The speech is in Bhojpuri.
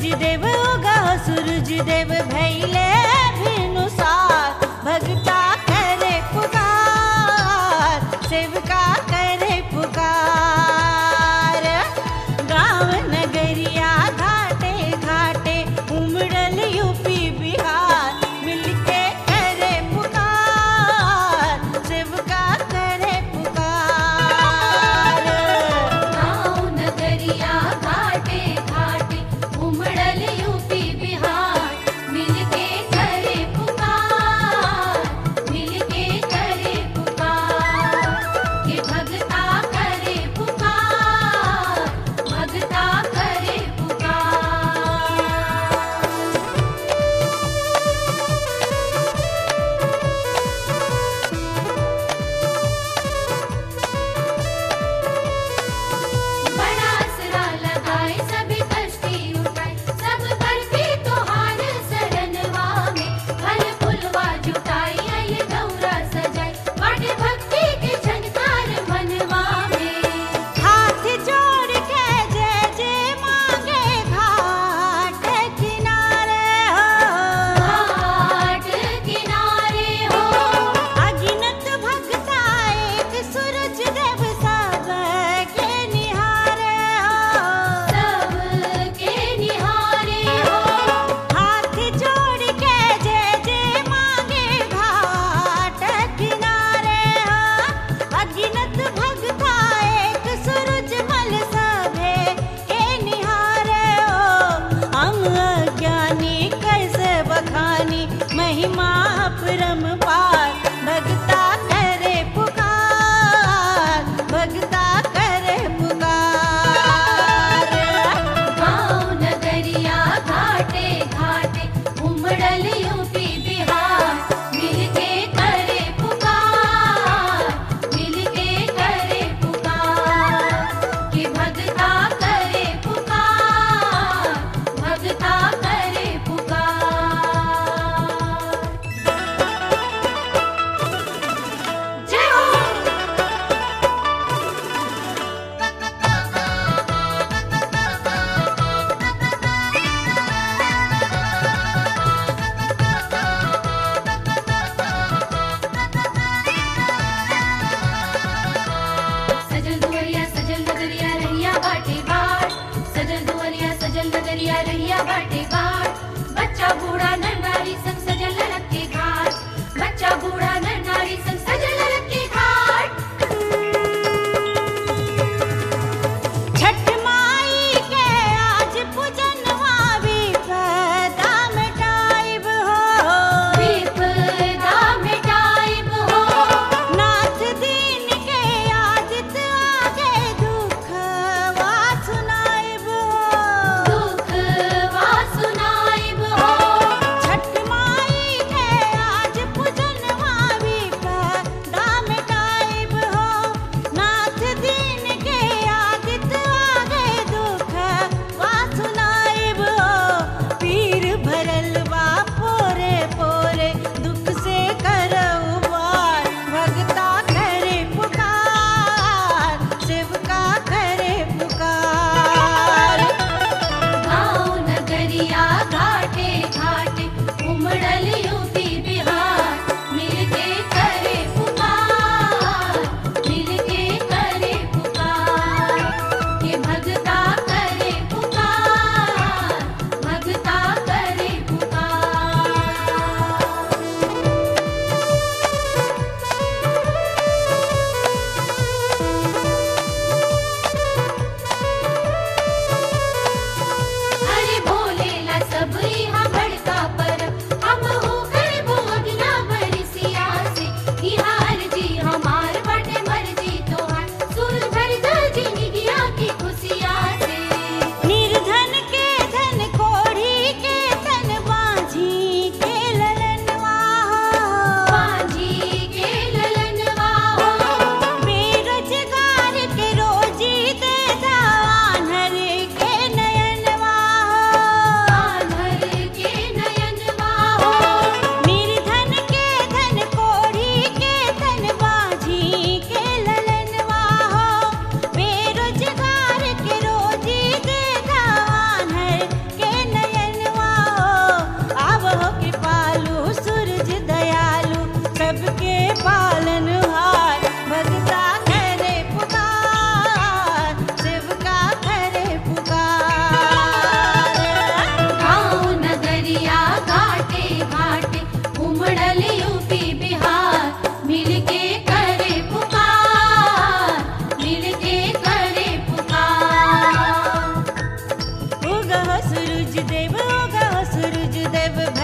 सूरज देव उगा सूरज देव भैले भिनुसार भगता करे पुकार सेवका करे पुकार गाँव नगरिया घाटे घाटे उमड़ल यूपी बिहार मिलके करे पुकार सेवका करे पुकार गाँव नगरिया घाटे घाटे उमड़ल यूपी बिहार मिलके करे पुकार मिलके करे पुकार के भगता करे पुकार भगता करे पुकार बड़ा असरा लगाए सभी कष्टी उठाए सब पर भी तोहार शरणवा में फल फुलवा जुटाई आई गौरा सजाई बड़े भक्ति के झनकार मनवा में हाथ जोड़ के जय जय मांगे घाट किनारे हो घाट किनारे हो अगिनत भगता एक सूरज देव सब के निहारे हो सबके निहारे हो हाथ जोड़ के जय जय मांगे घाट किनारे हो अगिनत भगता एक सूरज मल सभे के निहारे हो हम अज्ञानी कैसे बखानी महिमा परम्पार भगता करे पुकार भगता करे पुकार गाँव नगरिया घाटे घाटे उमड़ल यूपी बिहार मिलके करे पुकार मिलके करे पुकार कि भगता करे पुकार भगता करे पुकार सूरज देव होगा सूरज देव